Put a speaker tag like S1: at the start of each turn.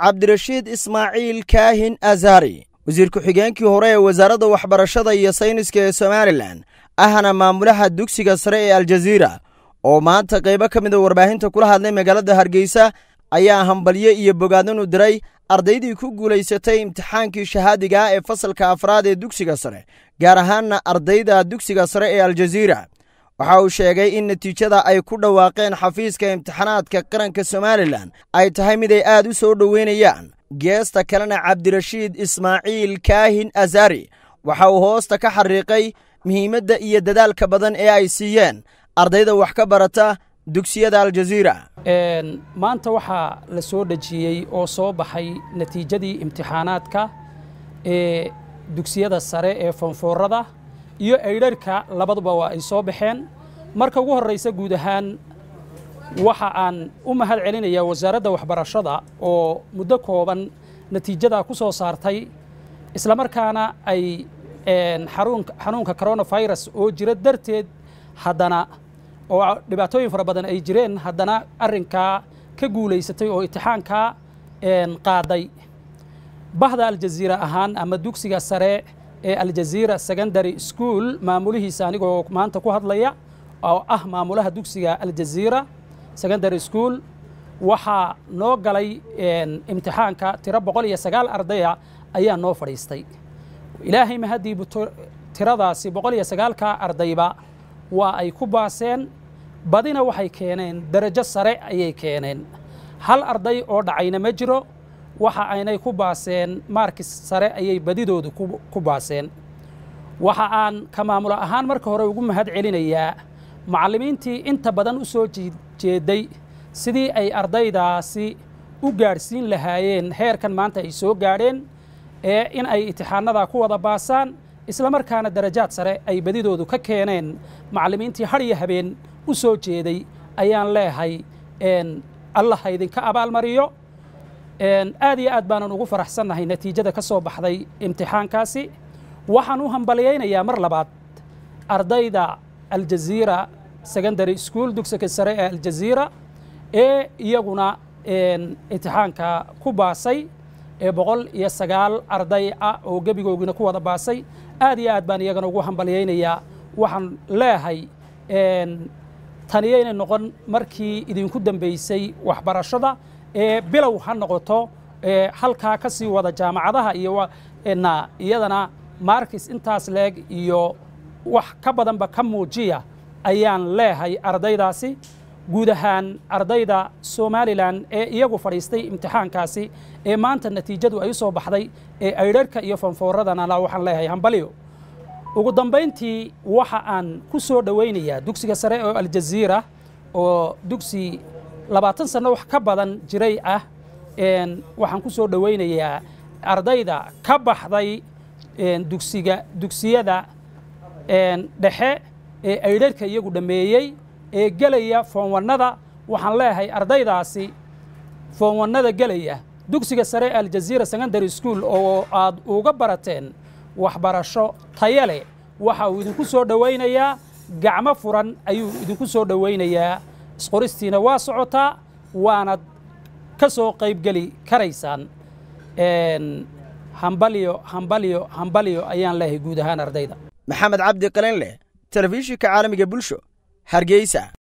S1: cabdirashiid ismaaciil kaahin azari wasiir ku-xigeenkii hore ee wasaaradda waxbarashada iyo sayniska ee somalilan ahna maamulaha dugsiga sare ee aljaziira oo maanta qaybo ka mida warbaahinta kula hadlay magaalada hargeysa ayaa hambalyo iyo bogaadin u diray ardaydii ku guulaysatay imtixaankii shahaadiga ah ee fasalka afraad ee dugsiga sare gaar ahaanna ardayda dugsiga sare ee aljaziira waxa uu sheegay in natiijada ay ku dhawaaqeen xafiiska imtixaanaadka qaranka somalilan ay tahay mid ay aad u soo dhoweynayaan geesta kalena cabdirashiid ismaaciil kaahin azari waxa uu hoosta ka xariiqay muhiimadda iyo dadaalka badan ee ay siiyeen ardayda wax ka barata dugsiyada aljaziira
S2: maanta waxaa la soo dhejiyey oo soo baxay natiijadii imtixaanaadka ee dugsiyada sare ee foonfoorada iyo aydharhka labaduba waa ay soo baxeen marka ugu horraysa guud ahaan waxa aan u mahad celinayaa wasaaradda waxbarashada oo muddo kooban natiijadaa ku soo saartay islamarkaana ay xanuunka coronafirus oo jira darteed haddana oo dhibaatooyin fara badan ay jireen haddana arrinkaa ka guulaysatay oo imtixaankaa qaaday bahda aljaziira ahaan ama dugsiga sare ee aljaziira secondary school maamulihiisa anigoo maanta ku hadlaya oo ah maamulaha dugsiga aljaziira secondary school waxaa noo galay imtixaanka tiro boqol iyo sagaal ardaya ayaa noo fadhiistay ilaahay mahadiibu tiradaasi boqol iyo sagaalka ardayba waa ay ku baaseen badina waxay keeneen darajo sare ayay keeneen hal arday oo dhacayna ma jiro waxa aynay ku baaseen maarkis sare ayay badidoodu ku baaseen waxa aan ka maamulo ahaan marka hore ugu mahad celinayaa macallimiintii inta badan u soo jeeday sidii ay ardaydaasi u gaadhsiin lahaayeen heerkan maanta ay soo gaadheen ee in ay imtixaanada ku wada baasaan islamarkaana darajaad sare ay badidoodu ka keeneen macallimiintii har iyo habeen u soo jeeday ayaan leehay allah ha idinka abaalmariyo aad iyo aad baanan ugu faraxsannahay natiijada ka soo baxday imtixaankaasi waxaan u hambalyaynayaa mar labaad ardayda aljaziira secondary school dugsiga sare ee aljaziira ee iyaguna imtixaanka ku baasay ee boqol iyo sagaal arday ah oo gebigoogina ku wada baasay aad iyo aad baan iyagana ugu hambalyaynayaa waxaan leehay taniyayna noqon markii idinku dambaysay waxbarashada ee bilow ha noqoto ee halkaa ka sii wada jaamacadaha iyo na iyadana markis intaas leeg iyo wax ka badanba ka muujiya ayaan leehay ardaydaasi guud ahaan ardayda somalilan ee iyagu fadhiistay imtixaankaasi ee maanta natiijadu ay u soo baxday ee aydharhka iyo fanfooradana waxaan leeyahay hambaliyo ugu dambayntii waxa aan ku soo dhowaynayaa dugsiga sare oo aljaziira oo dugsi labaatan sanno wax ka badan jiray ah waxaan ku soo dhowaynayaa ardayda ka baxday dugsiga dugsiyada dhexe ee aydharhka iyagu dhammeeyey ee gelaya foonwannada waxaan leeyahay ardaydaasi foonwannada gelaya dugsiga sare ee aljaziira secondary school oo aad uga barateen waxbarasho tayo leh waxa uu idinku soo dhowaynayaa gacmo furan ayuu idinku soo dhowaynayaa isqoristiina waa socotaa waanad ka soo qaybgeli karaysaan hambalyo hambalyo hambalyo ayaan leeyahay guud ahaan ardayda
S1: maxamed cabdi qalinleh telefishinka caalamiga bulsho hargeysa